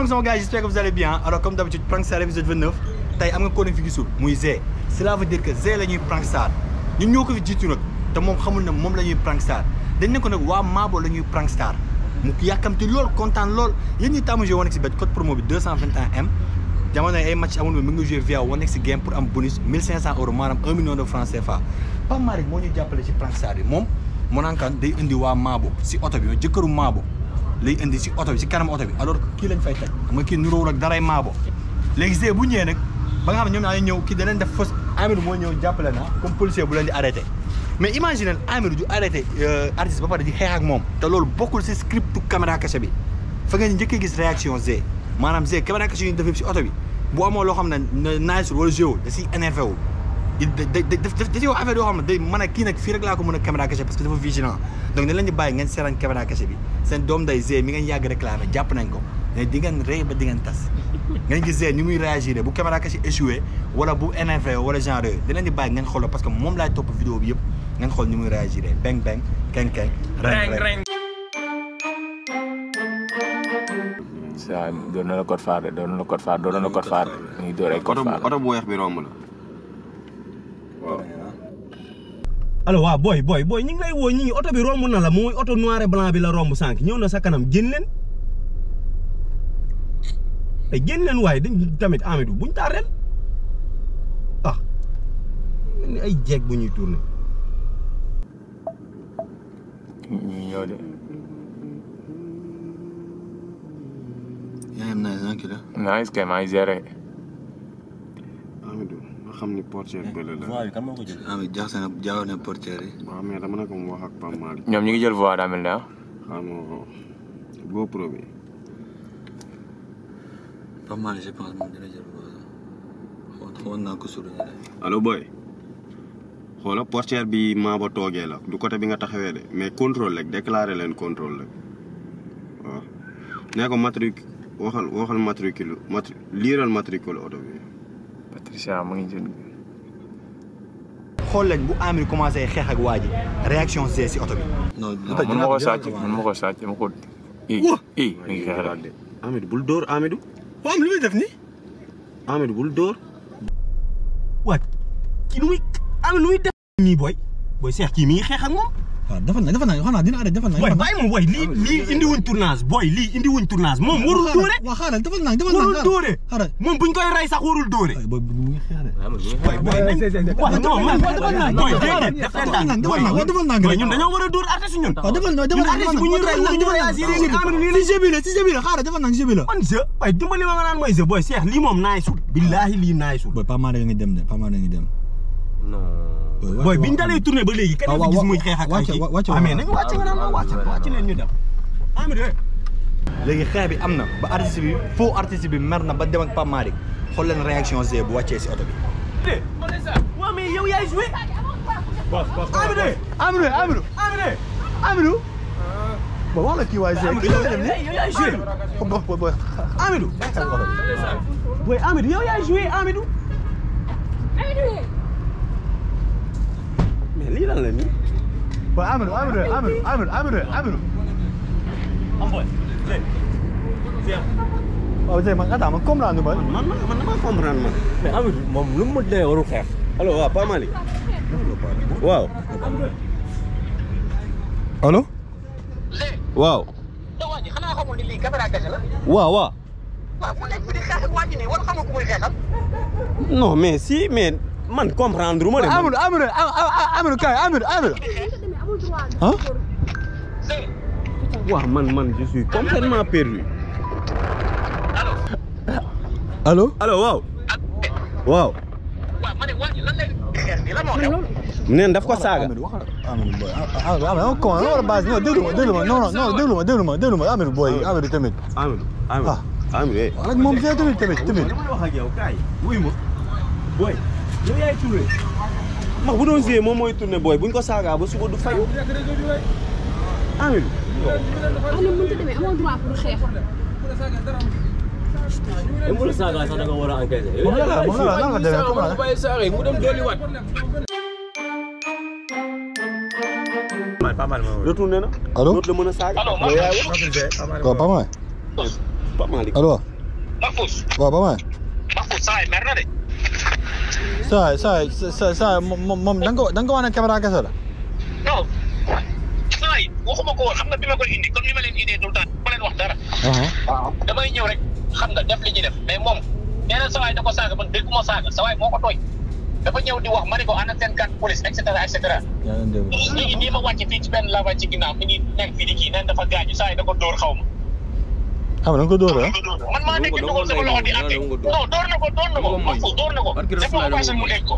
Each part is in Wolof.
donc sama gars yi j'espère que vous allez bien alors comme d'habitude Prankstar épisode 29 tey am nga ko fi gisul muy Zé cela veut dire que Zé la ñuy Prankstar ñun ñoo ko fi jiitu nag te moom xamul ne moom la ñuy Prankstar dañ ne ko nag waa Maabo la ñuy Prankstar mu yàkkamti lool kontaan lool yéen ñi tàmm joué Onex bet code promo bi 221M jamono ay match amul mi ngi joué via Onex game pour am bonus 1500 euros maanaam 1 million de francs CFA Pape Malick moo ñu jàppale ci Prankstar bi moom moo naan kan day indi waa Maabo si oto bi jëkkëru Maabo lay indi si oto bi si kanam oto bi alors que kii lañ fay teg xam nga kii niroowul ak daray Maabo léegi Zé bu ñëwee nag ba nga xam ne ñoom ñoo ñëw kii da leen def fausse Amirou moo ñëw jàppale na comme policier bu leen di arrêté mais imagine Amirou du arrêté artiste ba pare di xeex ak moom te loolu bokkul si scriptu caméra cachée bi fa ngeen njëkkee gis réaction Zé maanaam Zé caméra cachée yu ñu def si oto bi bu amoo loo xam ne naajsul wala géo da siy énervé wu da da da da si wax affaire yoo xam ne day mën a kii nag fii rek laa ko mën a caméra cachée parce que dafa vigilant donc dañ leen di bàyyi ngeen seetaan caméra cachée bi seen doom day Zé mi ngeen yàgg réclamé jàpp nañ ko mais di ngeen rey ba di ngeen tas ngeen gis Zé ni muy réagir bu caméra cachée échoué wala bu énervé wala genre yooyu da leen di bàyyi ngeen xooloo parce que moom laay topp vidéo bi yëpp ngeen xool ni muy réagir beng beng keng keng reng reng saa doon na la code phare doon na la code phare doon na la code phare ñu ngi door ay code phare oto bu weex bi romb la waaw allo waaw booy booy booy ñu ngi lay woo ñi ngi oto bi romb na la mooy oto noir et blanc bi la romb sànq ñëw na sa kanam génn leen ay génn leen waaye dañ tamit Amidou buñ tardel ah mel ni ay jeeg bu ñuy tourné ñu ñëw de yaa am na un kilo naa est-ce que maa ngi géré Amidou nga xam ni portière bële la voie bi kan moo ko jël Amidou jaxase na jaaw na portière yi waaw mais dama ne ko mu wax ak Pape Malick ñoom ñu ngi jël voie daa mel ne ah xam nga GoPro bi pas mal je pense moom dina jël xool xool naa ko suñu allo boy xoola portière bi maa ba toogee la du côté bi nga taxawee de mais contrôle rek déclaré leen contrôle rek waaw nee ko matric waxal waxal matricule matri liiral matricule oto bi Patricia mu ngi jël xool leen bu Amir commencé xeex ak waa ji réaction Zé si oto bi. non man ma ko sàcc man ma ko sàcc ma ko i i mi ngi xeex rek Amidou bul dóor Amidou waaw am lu muy def nii. Amidou bul dóor waat kii nu muy Amidou nu muy def nii booy booy seex kii mi ngi xeex ak moom waaw defal na defal na xanaa dina arrêté defal na. booy bàyyi moom booy lii lii indi wuñ tournage booy lii indi wuñ tournage moom warul dóore waaw xaaral defal na defal na warul dóore xaaral. moom buñ koy rey sax warul dóore booy bu mu ngi xeex de. booy booy nañ waaw non man booy déedéet def leen daan defal na defal na booy ñun dañoo war a dóor artiste ñun waaw defal na defal na artiste bu ñuy rey ñu ñu réagir ni Amidou nii si jeu bi la si jeu bi la xaaral defal na si jeu bi la. man jeu waaye dimbali ma nga naan mooy jeu booy seex lii moom naay sul billaahi lii naay sul booy Pape Malick ngi dem de Pape Malick ngi dem. booy biñ dalee tourné ba léegi kenn fi gis muy xeex ak ay wàcce kii wàcce waaw mais nañ wàcc nga naan ma wàcc wàcc leen ñu dem Amidou léegi xeex bi am na ba artiste bi faux artiste bi mer na ba dem ak Pape Malick xool leen réaction Zé bu wàccee si oto bi. waaw mais yow yaay joué Amidou Amadou Amadou Amidou Amadou. ba wax la kii waay Zé kii la dem nii. yow yaay joué booy booy booy. Amidou booy Amidou yow yaay joué Amidou mais lii lan la nii booy Amadou Amadou Amadou Amadou Amadou Amadou. am booy waaw Zé man attends man comprendre ma. man man man damaa comprendre man mais Amidou moom lu mu dee warul xeex allo waaw Pape Malick waaw allo. waaw waa ji xanaa xamul ni lii caméra kese la waaw waaw waaw mu nekk fi di xeex ak waa ji nii wala xamul ku muy xeexal non mais si mais man comprendre ma de man. Amadou Amadou Amadou kay Amadou Amadou. ah. waaw man man je suis complètement perdu allo. allo waaw waaw waaw ma ne waa ji lan lay xeex nii lan moo xew neen daf ko saaga Amadou wax Amadou boy Amadou Amadou comment non base non déglu ma déglu ma non non non déglu ma déglu ma déglu ma Amadou boy Amadou tamit. Amidou Amidou Ah. Amidou eh wax ak moom Zé tamit tamit tamit. dama wax ak yow kaay wuy ma booy yow yaay tourné ndax bu doon jouer moom mooy tourné booy buñ ko saagaa ba suba du fayu Amidou am na mënta demee amoo droit pour xeex. même bu la saagaa sax da nga war a encaisser moom la la moom la la nan la demee comme la. bàyyi saaga yi mu dem dolliwaat retourné na allo dootu la mën a saaga yow yaay wax waaw Pape Malick Pape Malick allo. Mahfouz waaw ba may Mahfouz saa yi mer na de saa saa saa saa moom moom da nga ko da nga ko wax ne caméra kese la non saa yi waxuma ko woon xam nga bi ma koy indi comme ni ma leen indee tout le temps ma leen wax dara waaw damay ñëw rek xam nga def li ñuy def mais moom nee na sawaay da ko saaga man dégguma saaga sawaay moo ko tooy dafa ñëw di wax ma ne ko ana seen carte police et cetera et cetera yaa ngi dégg léegi nii ma wàcce fii ci benn lavage ci ginnaaw mi ngi nekk fii di kii neen dafa gaañu saa yi da ko dóor xaw ma ah da nga ko dóor ah man maa nekk dugal sama loxo di àtte non dóor na ko dóor na ko Mahfouz dóor na ko defal occasion mu dégg ko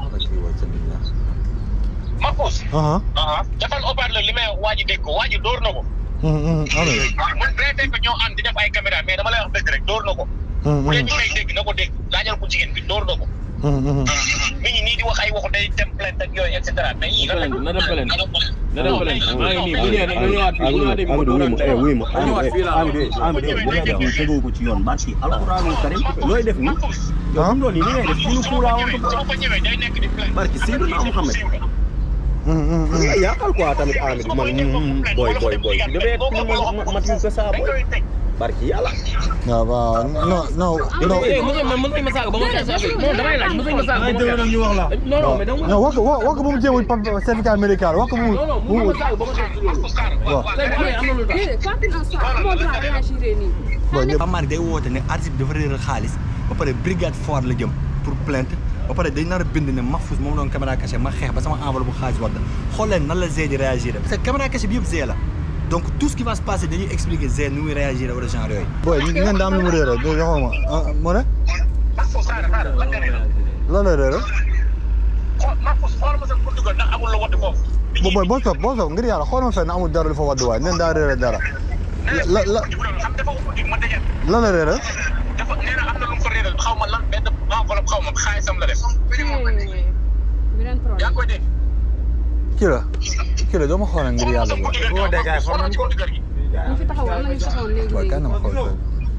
Mahfouz ah defal haut-parleur li may waa ji dégg ko waa ji dóor na ko amiin man traité ko ñoo ànd di def ay caméra mais dama lay wax dëgg rek dóor na ko bu dee ñu may dégg na ko dégg laajal ko jigéen bi dóor na ko mi ngi nii di wax ay waxu day dem plainte ak yooyu et cetera mais yii na dem plainte na dem plainte maa ngi nii bu ñëwee nag ñëwaat fii bu ñëwaatee bi Amadou wuy ma eh wuy ma ñëwaat fii laa Amadou Amadou bu ngay def nii tegoo ko ci yoon barki alxuraanul karim looy def nii yow fi mu doon nii li ngay def suñu kuulaa woon ko su ma fa ñëwee day nekk di plainte barki Seydina Muhammad nga yàqal quoi tamit Amadou man booy booy booy bi dafay ma matul ko saa booy barki yàlla waaw waaw non non non eh mos ma mos ma saaga ba ma saaga non damay laaj mos ma saaga ba ma saaga ñu wax la non non mais dama non wax ko wax wax ko bu mu jéem a certificat médical wax ko bu mu non non bu mu mos ma saaga ba ma saaga loolu waaw tey bu amee am na lu tax déedéet quand il en soit amoo droit réagir nii. bon ñëpp Amar day woote ne artiste bi dafa réeral xaalis ba pare brigade fort la jëm pour plainte ba pare day nar a bind ne Mahfouz moom doon caméra cachée ma xeex ba sama enveloppe bu xaalis wadd xool leen nan la Zé di réagir parce que caméra cachée bi yëpp Zé la donc tout ce qui va se passer dañuy expliquer Zé nu muy réagir wala genre yooyu. booy ngeen daa am lu mu réeral do joxoo ma ah mu ne Mahfouz saa rek lan nga ne la lan la réeral xool Mahfouz xool ma sa buntu ko ndax amul la wadd foofu bo booy boo soog boo soog ngir yàlla xool ma fenn amul dara lu fa wadd waay neen daa réeral dara la la xam dafa ubbi ma dajal lan la réeral dafa nee na am na lu mu ko réeral xaw ma lan benn enveloppe xaw ma xaalisam la def beneen yaa problème. ngi koy dégg kii la kii la doo ma xoolal ngir yàlla booy boo dégg ay forme ko ñu fi taxawoon am na ñu taxawoon léegi booy kan na ma xool fenn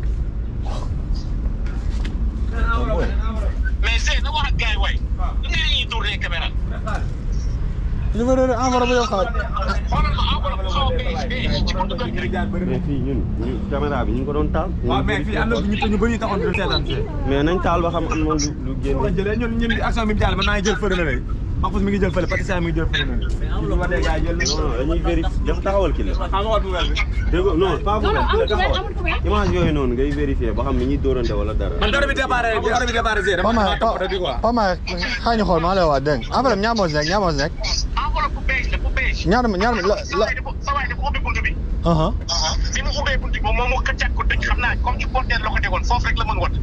mais Zé na wax ak gars yi waay lu ngeen ñuy tourné caméra li ma réeral enveloppe yow xaaj xoolal ma enveloppe xaw a beige beige ci buntu kër gi rek mais fii ñun ñu caméra bi ñu ngi ko doon taal waaw mais fii am na ñu ñu bëri taxoon di seetaan fii. mais nañ taal ba xam am na lu lu génn kon jëlee ñun ñun action bi mu jàll mën naa jël fële na léegi. Mahfouz mi ngi jël fële Patricia mi ngi jël fële na léegi. bu ma dee gars yi jël nañ non dañuy vérifier dafa taxawal ki la xam nga wat bu weer bi. dégg nga non pas non non bu amul la problème taxawal amul problème. image yooyu noonu ngay vérifier ba xam ni ñuy dóorante wala dara man dara bi déparé bi dara bi déparé Zé dama Pama dama topp rek di quoi. Pama xaa ñu xool maa lay wax dégg nga enveloppe ñaar moo si nekk ñaar moo si nekk enveloppe bu beige la bu beige ñaar ñaar la la sa waay dafa ubbi buntu bi aha bi mu ubbee buntu bi moom moom mu këccaat ko tëj xam naa comme ci porteur la ko tegoon foofu rek la mën wat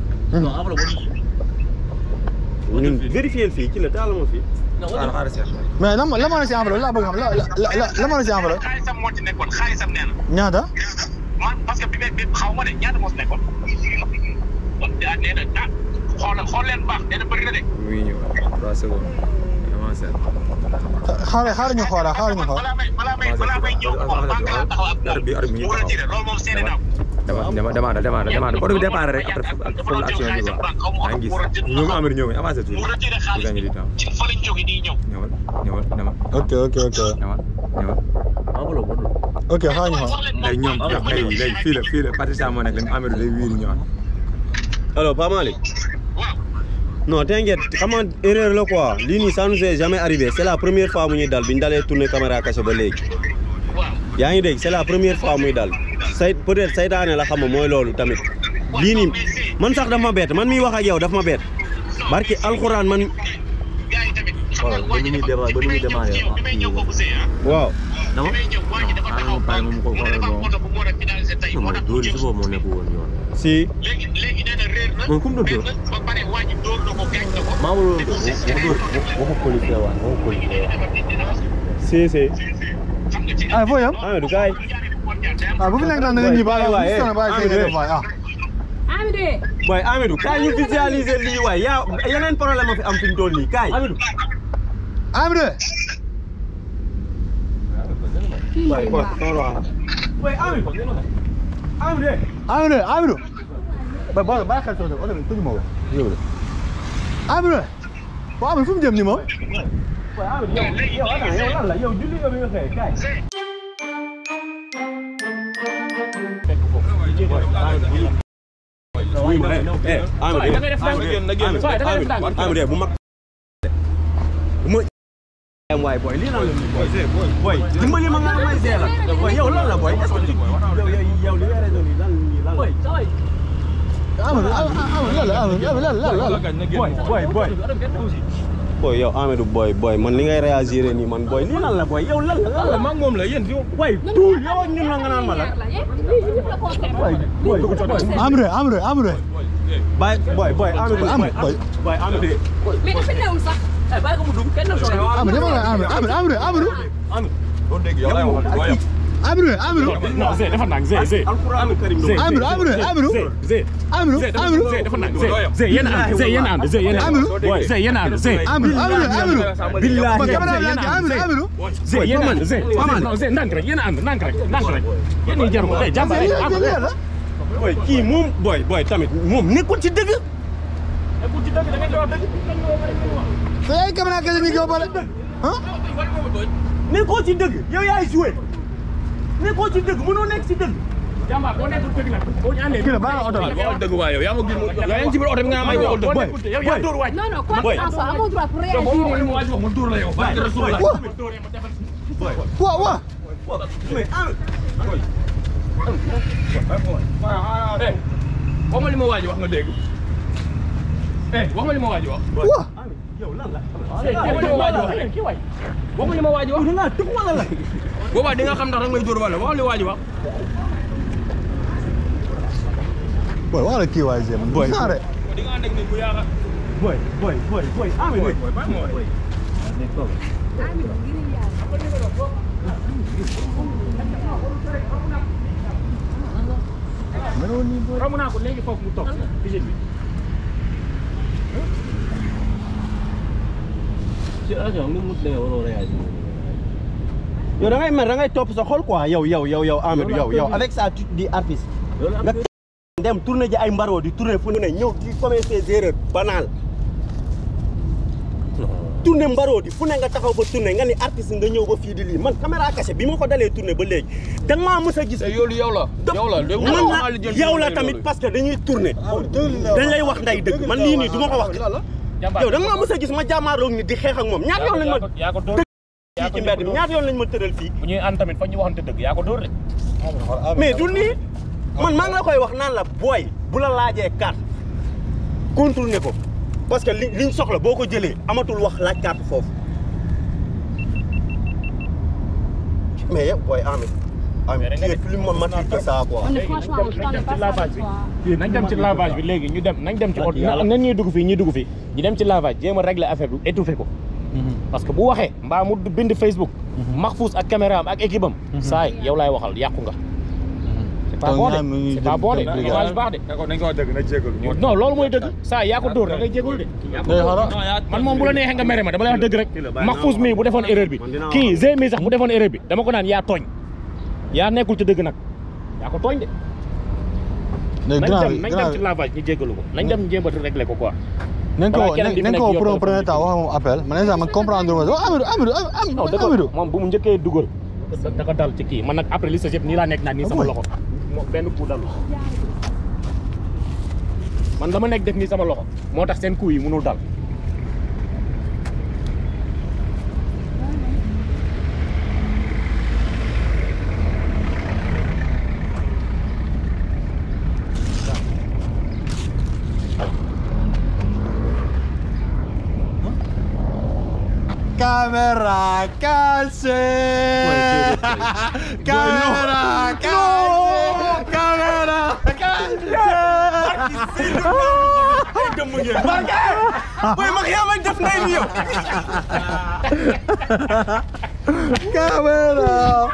ñun vérifier fii ci la taal ma fii xaaral xaaral seet. mais lan la moo ne si enveloppe laa bëgg xam la la la la moo ne si enveloppe xaalisam moo ci nekkoon xaalisam nee na ñaata man parce que bi bi xaw ma de ñaata moo ci nekkoon ah nee na ah xoolal xool leen baax nee na bëri na de mu ngi ñëw 3 secondes. avancé. xaaral xaaral ñu xoolaa xaaral ñu xool balaa may balaa may balaa may ñëw moom banque laa taxaw ak Arab bi arab mi ngi mu taxaw. retiré loolu moom seede naa ko dama dama demande demande demande oto bi départ rek après foofu la action bi quoi maa ngi gis ñoo ngi Amady ñëw avancé tuuti mu retiré bu xaalis gagné du temps ci fa lañ jóge nii ñëw ñëwal ñëwal ñëwal ok ok ok ñëwal ñëwal ok xaaral ñu xool léegi ñoom léegi léegi fii la fii la Patricia moo nekk léegi Amady day wiiri ñëwaat alors Pa Malick waaw non t'inquiète xam nga erreur la quoi lii nii ça nous est jamais arrivé c'est la première fois mu ñuy dal bi ñu dalee tourner caméra cachée ba léegi waaw yaa ngi dégg c'est la première fois muy dal say peut-être saytaane la xam nga mooy loolu tamit lii nii man sax daf ma bett man miy wax ak yow daf ma bett barki alxuraan man gars yi tamit xoolal ba nu muy démarré ba nu muy démarré bi may ñëw boobu see ah waaw dama bi may ñëw waa ji dafa taxaw pare moom ko mu ne dafa am oto bu mu war a finalisé tey moo tax mu jëm moo nekk woon yoon si léegi léegi nee na réer na moom kum doon réer dóor na ba pare waa ji dóor na ko gaañ na ko maa ma doon dóor waxu police la waay waxu police si si xam nga ci ah foo yam Amadou kaay ah bu fi nekk naan da nga ñibbi ah waay, bu fi bàyyi waay, say waay ah Amady. boy Amadou kaay ñu visualiser lii waay yaa yeneen problème a fi am fi ñu toll nii kaay Amady kii waay waaw. boy Amadou Amadou Amady Amady ba ba bàyyi xel soo oto bi tëju ma ko yóbbu la Amady waaw Amady fu mu jëm nii moom yow attends yow lan la yow julli nga bi nga xëy kaay wuy ma eh eh Amadou da ngay def ndànk. Amadou Soy, da ngay def ndànk. Amadou Amadou bu mag bu ma am waay boy lii lan la nii boy boy dimbali ma nga may see la boy yow lan la boy est-ce que yow yow yow li nga raison nii lan nii lan la Amadou Amadou lan la Amadou lan la lan la boy boy boy boy yow Amadou boy boy man li ngay réagir nii man boy lii lan la boy yow lan la lan la maa ngi moom la yéen fi boy tuul yow ak ñun la nga naan ma la boy Amadou Amadou Amadou boy boy boy Amadou Amadou boy boy Amadou mais dafa newul sax. bàyyi ko mu dugg kenn sore Amadou dama la Amadou Amadou Amadou Amadou Amadou non Zé dafa nang Zé Zé alquranu karim do Amadou Amadou Amadou Zé Amadou Amadou Zé dafa nang Zé Zé yéen a ànd Zé yéen a ànd Zé yéen a ànd Amadou. Zé yéen a ànd Zé Amadou Amadou Amadou billahi ma caméra bi Amadou Amadou Zé yéen a ànd Zé non Zé ndànk rek yéen a ànd ndànk rek ndànk rek yéen ñi jaru ko tey jàmbaar yi am boy kii moom boy boy tamit moom nekkul ci dëgg te ay caméra kese ni ko bale ah nekkoo ci dëgg yow yaay joué nekkoo ci dëgg mënoo nekk ci dëgg jàmbaar boo nekkul dëgg nag boo ñu àndee kii la baa oto la waxal dëgg waa yow yaa ma gis yow yaa ngi ci biir oto bi nga may waxal dëgg yow yaa dóor waaj non non quoi que ce soit amoo droit pour yow boo ma réagir. waxee waaj wax ma dóor la yow barke Rasulullah waaw waaw eh wax ma li ma waaj wax nga dégg eh wax ma li ma waaj wax waaw yow lan la eh wax ma li ma waaj wax eh kii waay wax ma li ma waaj wax da ngaa tëb wala la boobaa di nga xam ndax rek may dóor wala wax li waaj wax boy wax la kii waay Zé man Boy. xaare di nga ànd ak nit bu yaaga boy boy boy boy Amadou romb naa ko léegi foofu mu toog visite bi yow da ngay mer da ngay topp sa xol quoi yow yow yow yow Amadou yow yow avec ça tu dis artiste nga dem tourné ji ay mbaroo di tourné fu ne ñëw di commettre ses erreurs banales tourné mbaroo di fu ne nga taxaw ba tourné nga ni artiste nga ñëw ba fii di lii man caméra cachée bi ma ko dalee tourné ba léegi da nga maa mës a gis yow yow la yow la léegi man la yow la tamit parce que dañuy tourné dañ lay wax nday dëgg man lii nii du ma ko wax yow da nga maa mës a gis ma jàmmaarloog ni di xeex ak moom ñaata yoon lañ ma yaa ko dóor fii ci mbedd mi ñaata yoon lañ ma tëral fii bu ñuy ànd tamit fa ñu waxante dëgg yaa ko dóor de mais du nii man maa ngi la koy wax naan la booy bu la laajee carte contourné ko parce que li liñ soxla boo ko jëlee amatul wax laaj carte foofu mais yow booy Ameth Ameth tu es plus mature que ça quoi. On est franchement, je t'en ai pas ça de toi. nañ dem ci lavage bi léegi ñu dem nañ dem ci oto nan ñuy dugg fii ñuy dugg fii ñu dem ci lavage jéem a régler affaire bi étouffé ko parce que bu waxee mbaa mu bind Facebook Mahfouz ak caméra am ak équipe am saay yow laay waxal yàqu nga c'est pas bon de c'est pas bon de image baax de nañ ko dëgg na jégalu non loolu mooy dëgg saa yaa ko dóor da ngay jégalu de man moom bu la neexee nga mere ma dama lay wax dëgg rek Mahfouz mii bu defoon erreur bi kii Zé mii sax bu defoon erreur bi dama ko naan yaa tooñ yaa nekkul ci dëgg nag yaa ko tooñ de léegi nañ grand dem bi nañ grand dem ci lavage ñu jégalu ko nañ dem jéem a régler ko quoi nañ ko balaa keneen di fi nañ nekk ko di pour un yokk premier temps wax moom appel man instant man comprendre ma wax Amadou Amadou non dëgg Amadou moom bu mu njëkkee dugal da ko dal ci kii man nag après li sa yëpp nii laa nekk naa nii sama loxo moom benn coup dalu man dama nekk def nii sama loxo moo tax seen coup yi mënul dal Caméra calcée Caméra calcée Caméra calcée booy mag yaa may def ndey ni yow. Caméra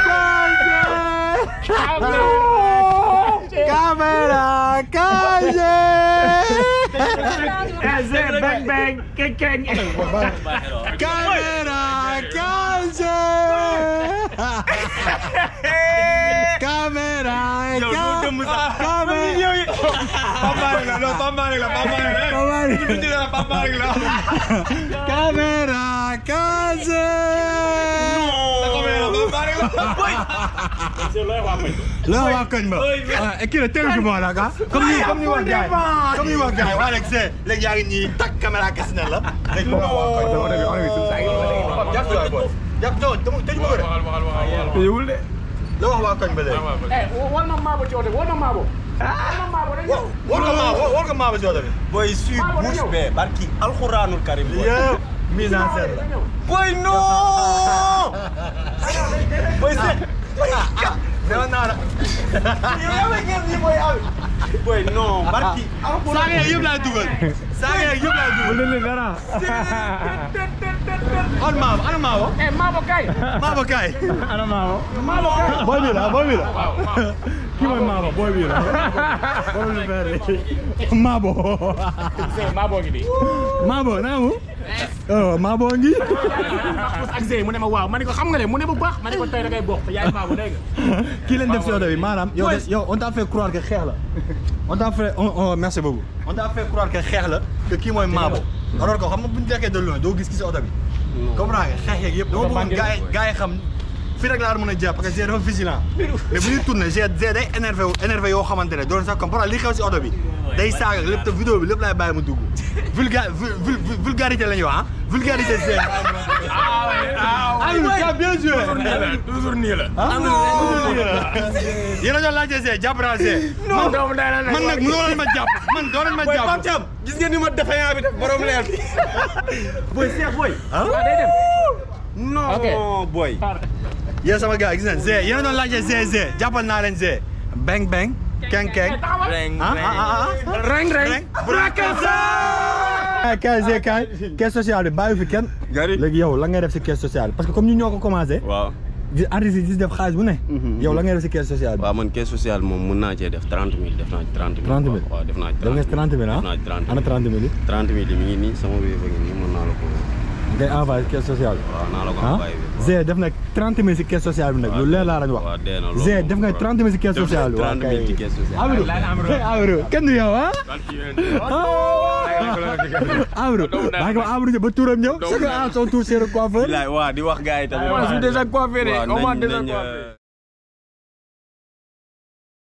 calcée Caméra calcée Caméra calcée caméra yow doo dëmm sax caméra yow yi Pape Malick la non Pape Malick la Pape Malick la Pape Malick. ñu bind la Pape Malick la caméra casé la waa koñ ba ah kii la téléphone la ka comme ni comme ni wax gars yi comme ni wax gars yi waa léegi c'est léegi yaa ngi nii takk caméra kese na la léegi moom waa koñ ba jàpp waay boy jàpp non tëj ma ko de yowul de la wax waa koñ ba léegi eh wal ma maabo ci oto bi wal ma maabo wal ma maabo dañ ñëw war nga maa war nga maa ba si oto bi boy suy Maama bouche dañoo. bee barki alxuraanul karim boy yëpp mise en scène la boy non boy se newoon naa la yow yaa ngi ngeen nii boy abi boy non barki saaga yeeg yëpp laay dugal saaga yeeg yëpp laay dugal alxuraan dara an maabo ana maabo eh maabo kay maabo kaay ana maama maabo kay boy bi la boy bi la kii mooy maama boy bi la maabo Zé maabo ngi nii maabo naa mu oh maabo ngi ak Zé mu ne ma waaw ma ne ko xam nga le mu ne bu baax ma ne ko tey da ngay bokk te yaay maabo dégg nga kii leen def si oto bi maanaam yow des yow on t'a fait croire que xeex la on t'a fait on on merci beaucoup on t'a fait croire que xeex la que kii mooy maabo alors que xam nga bu ñu nekkee de loin doo gis ki si oto bi comprends nga xeex yeeg yëpp dama bëggoon gars yi gars yi xam fii rek laa mën a jàpp parce que G dafa vigilant mais bu ñuy tourné G G day énervé wu énervé yoo xamante ne doon sax comme par li xew si oto bi day saaga lépp te vidéo bi lépp laay bàyyi mu dugg vulga vulgarité la ñuy wax ah vulgarité G ah oui bien joué toujours nii la yéen a doon laajte Zé jàpp naa Zé. man doomu day la man nag mënoo leen ma jàpp man doo leen ma boy Pape jàpp. Thiam gis ngeen ni ma défaillant bi def borom leer bi boy Cheikh boy waaw day dem non Ok. boy yéen sama gars gis ngeen Zé yéen a doon laajte Zé Zé jàppal naa leen Zé. beng beng. keng keng. reng ah ah ah. reng reng Brakasa. kaay Zé kaay. caisse sociale bi bàyyi fi kenn. gari léegi yow la ngay def si caisse sociale bi parce que comme ñu ñoo ko commencé. waaw di artiste yi di def xaalis bu ne. yow la ngay def si caisse sociale bi. waaw man caisse sociale moom mun naa cee def 30 000 def naa ci 30 000 30 000 waaw def naa ci def nga si 30 000 ah. def naa ci 30 ana 000 30 000 yi. 30 000 yi mi ngi nii sama wéy ba ngi nii mën naa la ko ngay envoyé caisse sociale bi. waaw naa la ko ah envoyé bi Zé def na 30 000 si caisse sociale bi nag lu leer laa lañ wax. waaw dee na loolu Zé moom def nga 30 000 si caisse def naa sociale bi. 30 000 ci caisse sociale Amadou Amadou kenn du yow ah. Amadou maa ngi wax Amadou ba turam ñëw. c'est que ah son tour c'est le coiffeur. bilaay waa di wax gars yi tamit Moi, je suis déjà coiffé de. waaw On m'a nañ déjà nañ coiffé. euh,